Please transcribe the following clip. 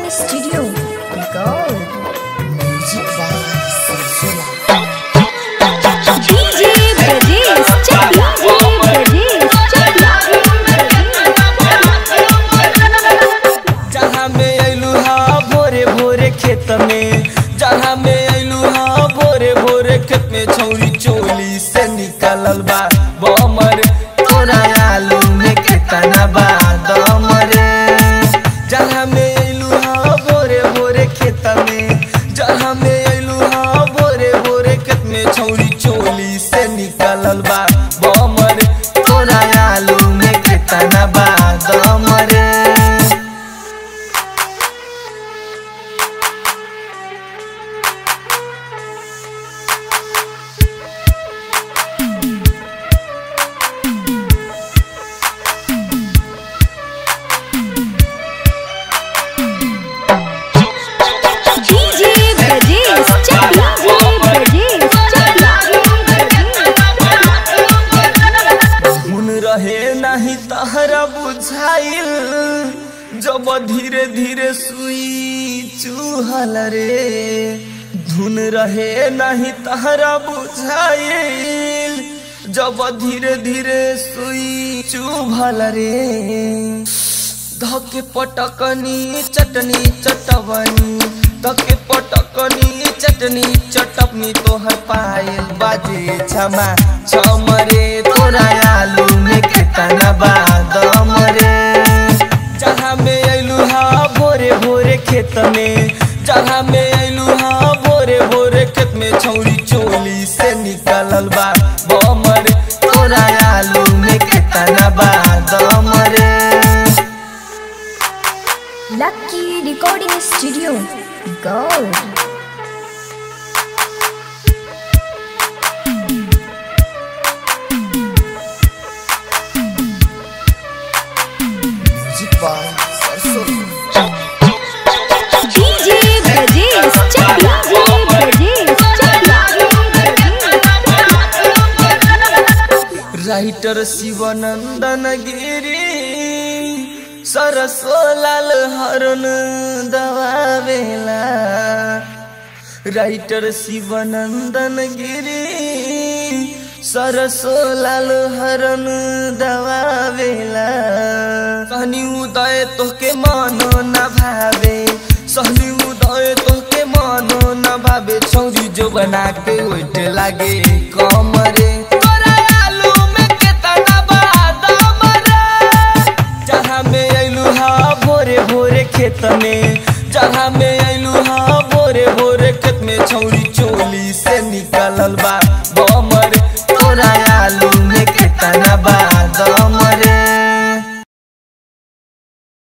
Studio. Gold. Music by Silsila. DJ Brajesh Chakla. DJ Brajesh जहाँ में अइलू हा भोरे भोरे खेत में जहाँ में अइलू हा भोरे भोरे खेत में छौरी चोली से निकलल बा बमर तोरा आलू में केतना बा दमरे जहाँ में अइलू हा भोरे भोरे खेत में जहाँ में अइलू हा भोरे भोरे खेत में छौरी चोली से निकलल बा बमर तोरा आलू में केतना बा दमरे DJ Brajesh Chakla. DJ Brajesh हुन रहे नहीं तहरा बुझाइल जब धीरे धीरे सुई चूहल रे धुन रहे नहीं तहरा बुझाइल जब धीरे धीरे सुई चुभल रे धके पटकनी चटनी चटवनी धके पटकनी चटनी चटपनी तोहर पायल बाजे छमा छमरे तोरा आलू में केतना बादम रे जहाँ में अइलू हा भोरे भोरे खेत में जहाँ में अइलू हा भोरे भोरे खेत में छौरी चोली से निकलल बा बमर तोरा आलू में केतना बादम रे Lucky Recording Studio. Gold. Music by Silsila. DJ Brajesh Chakla. DJ Brajesh writer Shivanandan Giri सरसो लाल हरन दबावेला राइटर शिवानंदन गिरी सरसो लाल हरन दबावेला सहनी उदय तोहके मानो न भावे सहनी उदय तोहके मानो न भावे छौरी जो बना के उठ लागे कमरे तोरा आलू में केतना बादाम रे जहाँ में अइलू हा भोरे भोरे खेत में जहाँ में अइलू हा भोरे भोरे खेत में छौरी चोली से निकलल बा